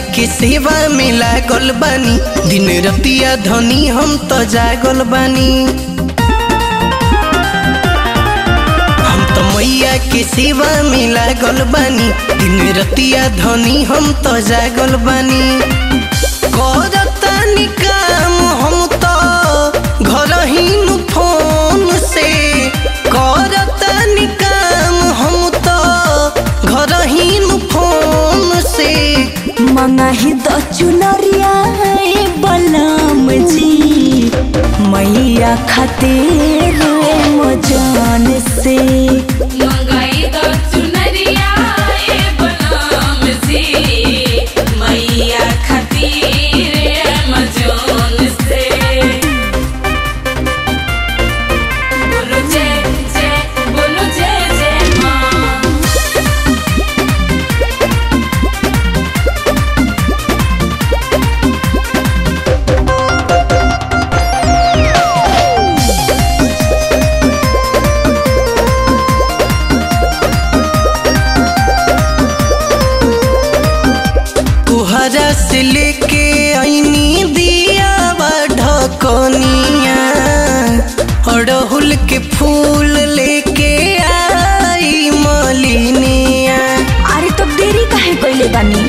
के सेवा में लागल बानी दिन रतिया धनी हम तो जागल बानी हम तो मैया के सेवा में लागल बानी दिन रतिया धनी हम तो जागल बानी करतानी काम हम तो घर ही नु फोन से करतानी काम हम तो घर ही नु फोन से मंगाही द चुनरिया ए बलम जी मैया खातिर मजान से मंगाई दो चुनरिया ए बनाम जी मैया खातिर मजोन से बोलो जय जय बोलो जय जय माँ तुहरा से लेके आईनी दिया ढकनिया अड़हुल के फूल लेके आई मलिनिया अरे तो देरी काहे कइले बानी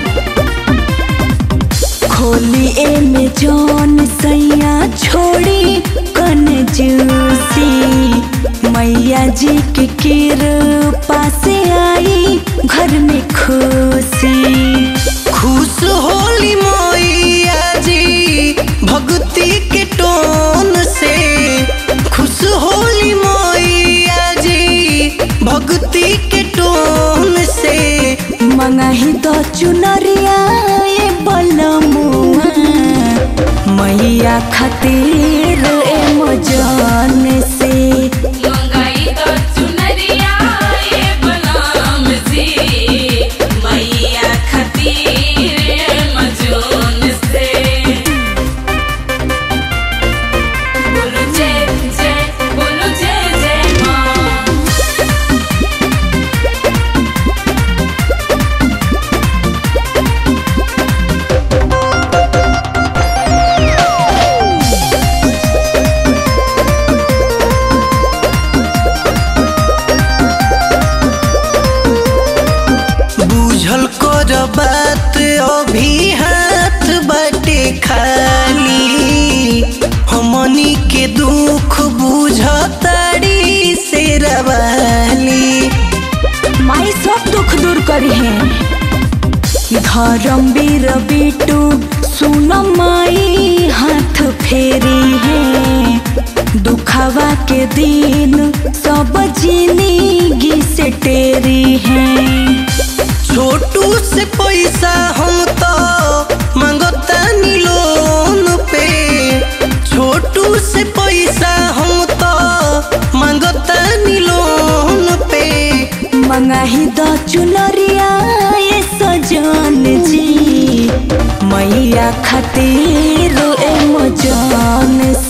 खोली ए में जौन सैया छोड़ी कन जूसी मैया जी के कृपा से आई घर में खुशी खुश होली मैया जी भक्ति के टोन से खुश होली मैया जी भक्ति के टोन से मंगाही द चुनरिया ए बलमुआ मैया खातिर ए मजान से मंगाई दो चुनरिया ए बनाम जी मैया खातिर मजोन से बोलो जय जय बोलो जय जय माँ बूझल कर बात अभी हाथ बाटे खाली हमनी के दुख बुझताड़ी से रवाली माई सब दुख दूर करी है धर्म बीर बिटू सुन माई हाथ फेरी है दुखावा के दिन सब जिंदगी से टेरी है छोटू से पैसा हम तो मांगतानी लोन पे छोटू से पैसा हम तो मांगतानी लोन पे मंगाही द चुनरिया ए सजन जी मैया खातिर ए मजान